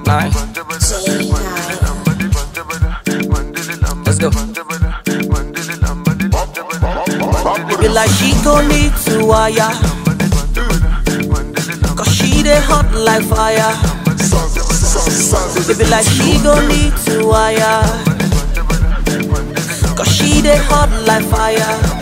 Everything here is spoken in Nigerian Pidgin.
Alright, let's go. It be like she gon' need to wire. Cause she dey hot like fire. It be like she gon' need to wire. Cause she dey hot like fire.